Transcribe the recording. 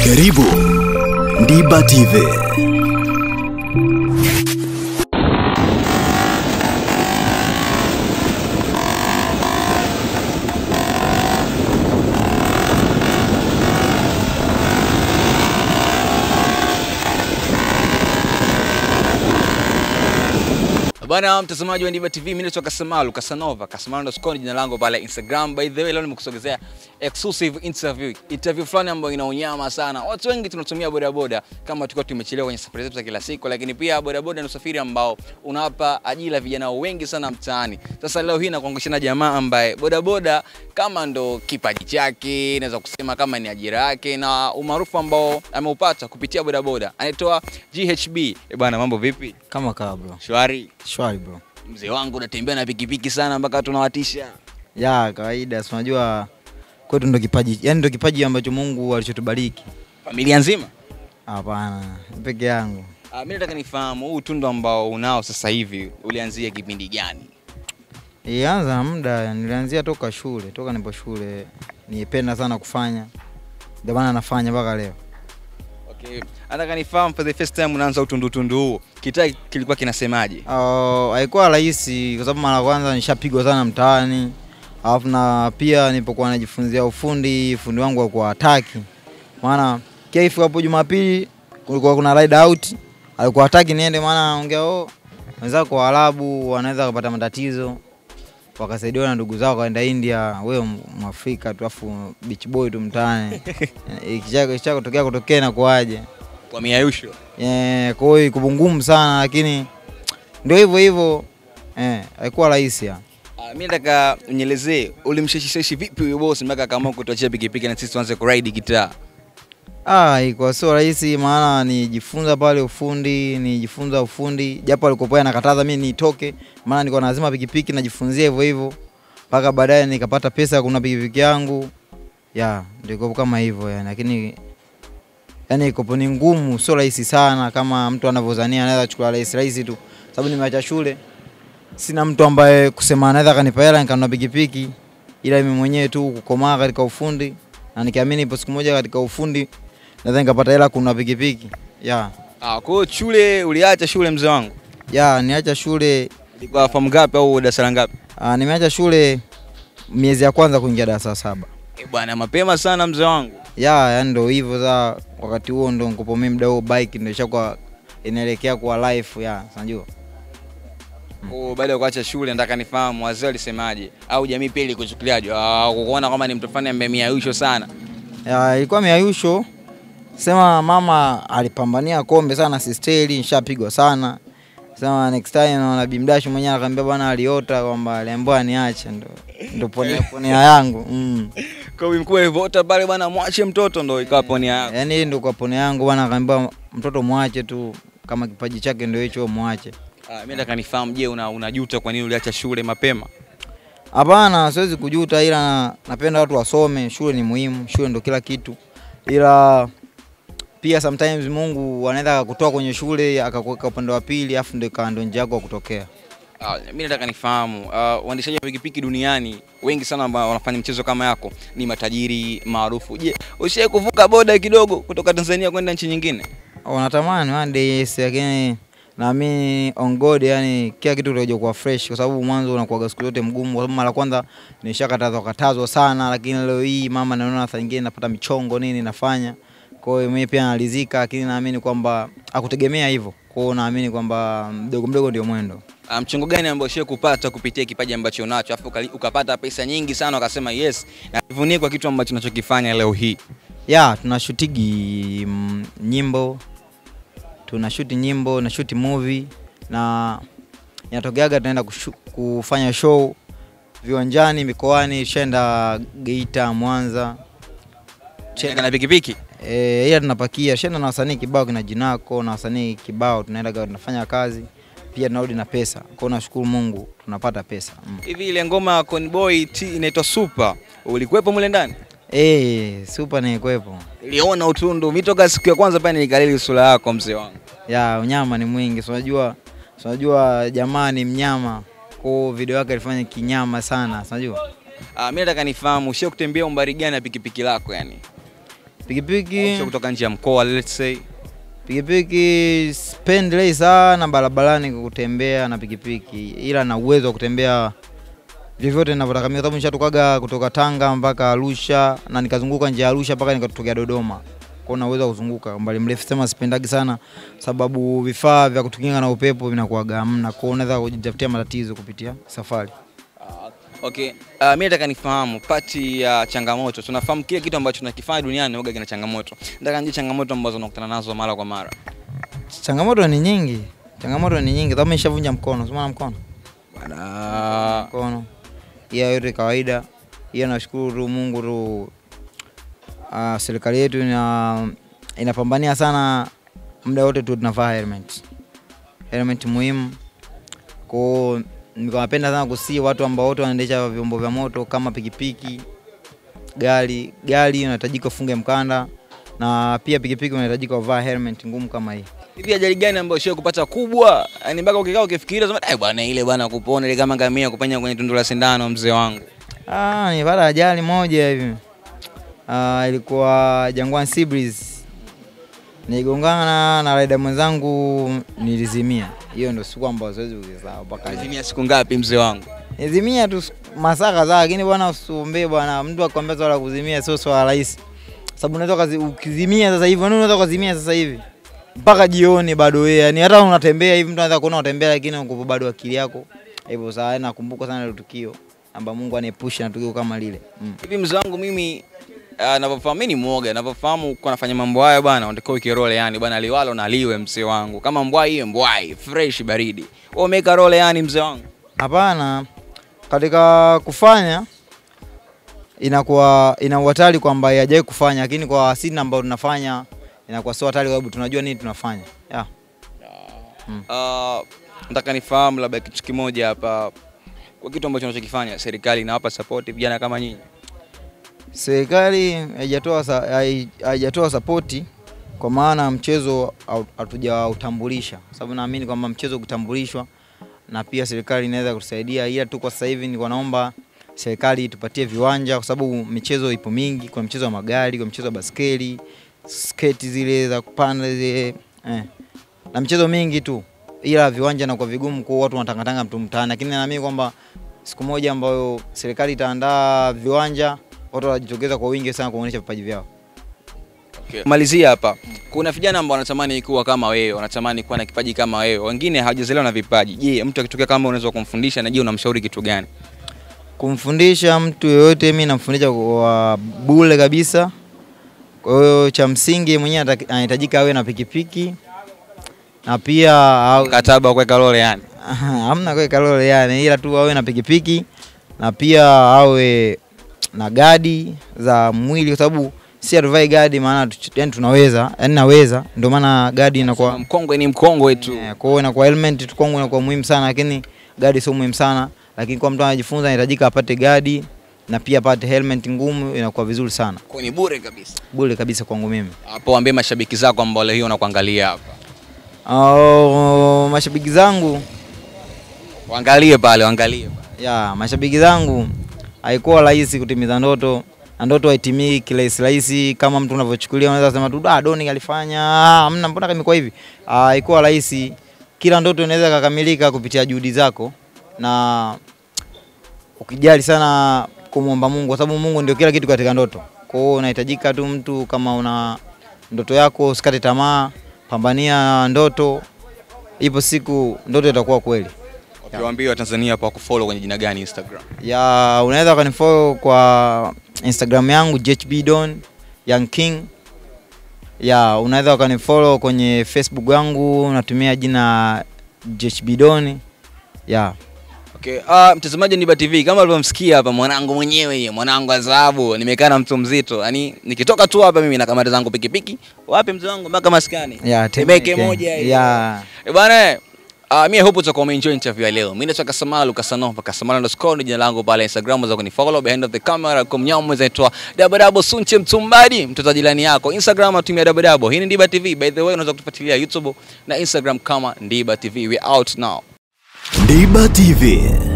Karibu Ndiba TV. Bana mtazamaji wa Ndiba TV, mimi naitwa Kasamalu Kasanova, Kasamalu underscore jina langu pale Instagram. By the way, leo nimekusogezea exclusive interview, interview fulani ambayo ina unyama sana. Watu wengi tunatumia bodaboda kama tukiwa tumechelewa kwenye safari zetu za kila siku, lakini pia bodaboda ni usafiri ambao unawapa ajira vijana wengi sana mtaani. Sasa leo hii nakuangusha na jamaa ambaye bodaboda kama ndo kipaji chake, naweza kusema kama ni ajira yake na umaarufu ambao ameupata kupitia bodaboda. Anaitwa GHB. Eh bwana, mambo vipi? Kama kaa bro. Shwari. Shwari bro. Mzee wangu unatembea na pikipiki sana mpaka tunawatisha. Ya kawaida, si unajua kwetu ndo kipaji, yani ndo kipaji ambacho Mungu alichotubariki. Familia nzima? Hapana, peke yangu. Ah, mimi nataka nifahamu huu utundu ambao unao sasa hivi ulianzia kipindi gani? Ilianza muda, nilianzia toka shule, toka nipo shule. Nipenda sana kufanya. Ndio maana nafanya mpaka leo. Okay. Nataka nifahamu for the first time unaanza utundu tundu huu. Kitaa kilikuwa kinasemaje? Uh, haikuwa rahisi kwa sababu mara ya kwanza nishapigwa sana mtaani. Alafu na pia nilipokuwa najifunzia ufundi, fundi wangu alikuwa hataki. Maana kaifu hapo Jumapili kulikuwa kuna ride out, alikuwa hataki niende maana anaongea oh, wenzako Waarabu wanaweza kupata matatizo. Wakasaidiwa na ndugu zao wakaenda India, wewe Mwafrika tu afu beach boy tu mtaani. Ikisha ikisha kutokea kutokea na kuaje? Kwa miayusho. Eh, kwa hiyo iko ngumu sana lakini ndio hivyo hivyo eh, haikuwa rahisi ya. Ah, mimi nataka unielezee ulimsheshisheshi vipi huyo boss mpaka akaamua kutuachia pikipiki na sisi tuanze kuride gitaa. Ah, ilikuwa sio rahisi maana nijifunza pale ufundi, nijifunza ufundi japo alikopoa anakataza mimi nitoke, maana nilikuwa lazima pikipiki najifunzia hivyo hivyo mpaka baadaye nikapata pesa ya kununua pikipiki yangu. Ya, ndio iko kama hivyo yani, lakini yani ikopo ni ngumu, sio rahisi sana kama mtu anavyodhania anaweza chukua rahisi rahisi tu, sababu nimeacha shule, sina mtu ambaye kusema anaweza akanipa hela nikanunua pikipiki, ila mimi mwenyewe tu kukomaa katika ufundi na nikiamini ipo siku moja katika ufundi naweza nikapata hela kununua pikipiki. Ya, Ah, kwa hiyo shule uliacha shule mzee wangu? ya niacha shule Ilikuwa form ngapi au darasa la ngapi? aa, nimeacha shule miezi ya kwanza kuingia darasa la saba. Eh, bwana mapema sana mzee wangu. Ya, yani ndo hivyo za wakati huo ndo nikopo mimi mda huo bike ndo ishakuwa inaelekea kuwa life ya, unajua. Oh, baada ya kuacha shule nataka nifahamu wazee walisemaje au jamii pia ilikuchukuliaje? Ah, kukuona kama ni mtu fulani ambaye miayusho sana. Ya, ilikuwa miayusho sema mama alipambania kombe sana sisteli, nishapigwa sana. Sema next time naona Bimdash mwenyewe akaambia bwana aliota kwamba aliambiwa niache ndo ndo ponea ponea yangu. Mm. Kwa hiyo mkuu alivyoota pale bwana mwache mtoto ndo ikawa ponia yako. Yaani hii ndo kwa pone yangu bwana akaambia mtoto mwache tu kama kipaji chake ndio hicho mwache. Ah, mimi nataka nifahamu je, una unajuta kwa nini uliacha shule mapema? Hapana, siwezi kujuta, ila na- napenda watu wasome. Shule ni muhimu, shule ndo kila kitu, ila pia sometimes Mungu anaweza akakutoa kwenye shule akakuweka upande wa pili, afu ndio ikawa ndio njia yako ya kutokea. Ah, mimi nataka nifahamu ah, waendeshaji wa pikipiki duniani wengi sana ambao wanafanya mchezo kama yako ni matajiri maarufu. Je, ushawahi kuvuka boda kidogo kutoka Tanzania kwenda nchi nyingine? Wanatamani one day yes, lakini naamini on God, yani kila kitu kitakuja kuwa fresh, kwa sababu mwanzo unakuwa siku zote mgumu, kwa sababu mara kwanza nishakatazwa katazwa sana, lakini leo hii mama naona saa nyingine napata michongo nini nafanya. Kwa hiyo mimi pia nalizika, lakini naamini kwamba akutegemea hivyo. Kwa hiyo naamini kwamba mdogo mdogo ndio mwendo. Ah, mchongo gani ambao ushawahi kupata kupitia kipaji ambacho unacho afu ukali- ukapata pesa nyingi sana ukasema yes, najivunie kwa kitu ambacho nachokifanya leo hii? Ya, tunashutigi mm, nyimbo, tunashuti nyimbo, na shuti movie na inatokeaga tunaenda kushu- kufanya show viwanjani, mikoani, shenda Geita, Mwanza. Cheka na pikipiki. E, ila tunapakia shenda na wasanii kibao kina Jinako na wasanii kibao, tunaenda tunafanya kazi pia tunarudi na pesa. Kwa hiyo nashukuru Mungu tunapata pesa mm. Hivi ile ngoma ya Conboy T inaitwa Super, ulikuwepo mule ndani? E, super ni kwepo Niliona utundu, mimi toka siku ya kwanza pale nikalili sura yako mzee wangu. ya unyama ni mwingi, si unajua si unajua jamaa ni mnyama, kwa hiyo video yake alifanya kinyama sana, si unajua Ah, mimi nataka nifahamu, sio kutembea umbali gani na pikipiki lako yani? Pikipiki Sio kutoka nje ya mkoa let's say. pikipiki sipendelei sana barabarani kwa kutembea na pikipiki, ila na uwezo wa kutembea vyovyote ninavyotaka mimi, kwa sababu nishatokaga kutoka Tanga mpaka Arusha na nikazunguka nje ya Arusha mpaka nikatokea Dodoma. Kwa hiyo na uwezo wa kuzunguka umbali mrefu, sema sipendagi sana, sababu vifaa vya kutukinga na upepo vinakuwaga hamna, kwa hiyo unaweza kujitafutia matatizo kupitia safari. Okay, uh, mimi nataka nifahamu pati ya changamoto. Tunafahamu kile kitu ambacho tunakifanya duniani huwa kina changamoto. Nataka nijue changamoto ambazo unakutana nazo mara kwa mara. Changamoto ni nyingi, changamoto ni nyingi, sababu nishavunja mkono, sema mkono Bana, mkono hiyo yote kawaida. Hiyo nashukuru tu Mungu tu, uh, serikali yetu ina inapambania sana, muda wote tu tunavaa helmet. Helmet muhimu kwao. Nilikuwa napenda sana kusii watu ambao wote wanaendesha vyombo vya moto kama pikipiki, gari. Gari unahitajika ufunge mkanda, na pia pikipiki unahitajika uvaa helmet ngumu kama hii. hivi ajali gani ambayo sio kupata kubwa? Yaani mpaka ukikaa ukifikiria sema, "Eh bwana ile bwana kupona ile kama ngamia kupenya kwenye tundu la sindano mzee wangu." Ah, nilipata ajali moja hivi. Ah, ilikuwa Jangwani Sea Breeze. Niligongana na raida mwenzangu nilizimia. Hiyo ndio siku ambayo siwezi kuzisahau mpaka leo. Azimia siku ngapi mzee wangu? Nilizimia tu siku- masaa kadhaa, lakini bwana usiombee bwana, mtu akwambia swala la kuzimia sio swala rahisi. Sababu unaweza kazi ukizimia sasa hivi, unaweza unaweza kuzimia sasa hivi mpaka jioni bado wewe, yani hata unatembea hivi mtu anaweza kuona unatembea, lakini uko bado akili yako hivyo. Saa nakumbuka sana ile tukio amba Mungu aniepushe na tukio kama lile mm. Hivi mzee wangu mimi uh, navyofahamu mimi ni mwoga, navyofahamu kwa nafanya mambo haya bwana, unatakiwa ukirole yani bwana liwalo na liwe mzee wangu. Kama mbwai iwe mbwai, fresh baridi. Wewe umeka role yani mzee wangu. Hapana, katika kufanya inakuwa ina uhatari kwamba hajai kufanya, lakini kwa sisi ambao tunafanya inakuwa sio hatari, kwa sababu tunajua nini tunafanya yeah. Uh, nataka nifahamu labda kitu kimoja hapa, kwa kitu ambacho unachokifanya, serikali inawapa support vijana kama nyinyi? Serikali haijatoa sa- hai- haijatoa sapoti kwa maana mchezo hau- hatujautambulisha, sababu naamini kwamba mchezo ukitambulishwa na pia serikali inaweza kutusaidia, ila tu kwa sasa hivi nilikuwa naomba serikali itupatie viwanja, kwa sababu michezo ipo mingi. Kuna mchezo wa magari, kuna mchezo wa baskeli, sketi zile za kupanda zile eh, na michezo mingi tu, ila viwanja na kwa vigumu kwa watu wanatangatanga mtu mtaani, lakini naamini kwamba siku moja ambayo serikali itaandaa viwanja, watu watajitokeza kwa wingi sana kuonyesha vipaji vyao. Okay. Malizia hapa, kuna vijana ambao wanatamani kuwa kama wewe, wanatamani kuwa na kipaji kama wewe, wengine hawajazaliwa na vipaji. Je, mtu akitokea kama unaweza kumfundisha, na je unamshauri kitu gani? Kumfundisha mtu yoyote, mi namfundisha kwa bure kabisa. Kwa hiyo cha msingi mwenyewe ataki- anahitajika awe na pikipiki na pia awe- Mkataba wa kuweka role yani. hamna kuweka lole yani, ila tu awe na pikipiki na pia awe na gadi za mwili, kwa sababu si hatuvai gadi maana tu- yani tunaweza yani naweza, ndio maana gadi inakuwa Mkongwe ni mkongwe tu. Eh, kwa hiyo inakuwa helmet tu kwangu inakuwa muhimu sana, lakini gadi sio muhimu sana, lakini kwa mtu anajifunza inahitajika apate gadi na pia apate helmet ngumu, inakuwa vizuri sana, Kwa ni bure kabisa. bure kabisa kwangu mimi. Hapo waambie mashabiki zako ambao leo hii wanakuangalia hapa. Oh, mashabiki zangu Waangalie pale, waangalie pale. ya mashabiki zangu, haikuwa rahisi kutimiza ndoto na ndoto haitimii kirahisi rahisi kama mtu unavyochukulia. Unaweza sema tu ah, Doni alifanya ah, hamna, mbona imekuwa hivi? Ah, haikuwa rahisi. Kila ndoto inaweza kukamilika kupitia juhudi zako na ukijali sana kumwomba Mungu, kwa sababu Mungu ndio kila kitu katika ndoto. Kwa hiyo unahitajika tu mtu, kama una ndoto yako, usikate tamaa, pambania ndoto, ipo siku ndoto itakuwa kweli. Ukiwaambia Watanzania hapa kufollow kwenye jina gani Instagram? ya unaweza ukanifollow kwa Instagram yangu JHB Don Young King. Ya unaweza ukanifollow kwenye Facebook yangu natumia jina JHB Don. Ya Okay, uh, mtazamaji wa Niba TV kama ulivyomsikia hapa mwanangu mwenyewe yeye, mwanangu wa dhahabu, nimekaa na mtu mzito. Yaani nikitoka tu hapa mimi na kamera zangu pikipiki, wapi mzee wangu mpaka maskani. ya Temeke moja hiyo. Ya Eh, bwana Uh, mimi hope utakuwa umeenjoy interview ya leo. Mimi naitwa Kasamalu Kasanova Kasamala underscore ni jina langu pale Instagram unaweza kunifollow behind of the camera kwa mnyamo zaitwa Dabadabo Sunche Mtumbadi mtoto wa jirani yako. Instagram atumia Dabadabo. Hii ni Ndiba TV. By the way unaweza kutufuatilia YouTube na Instagram kama Ndiba TV. We out now. Ndiba TV.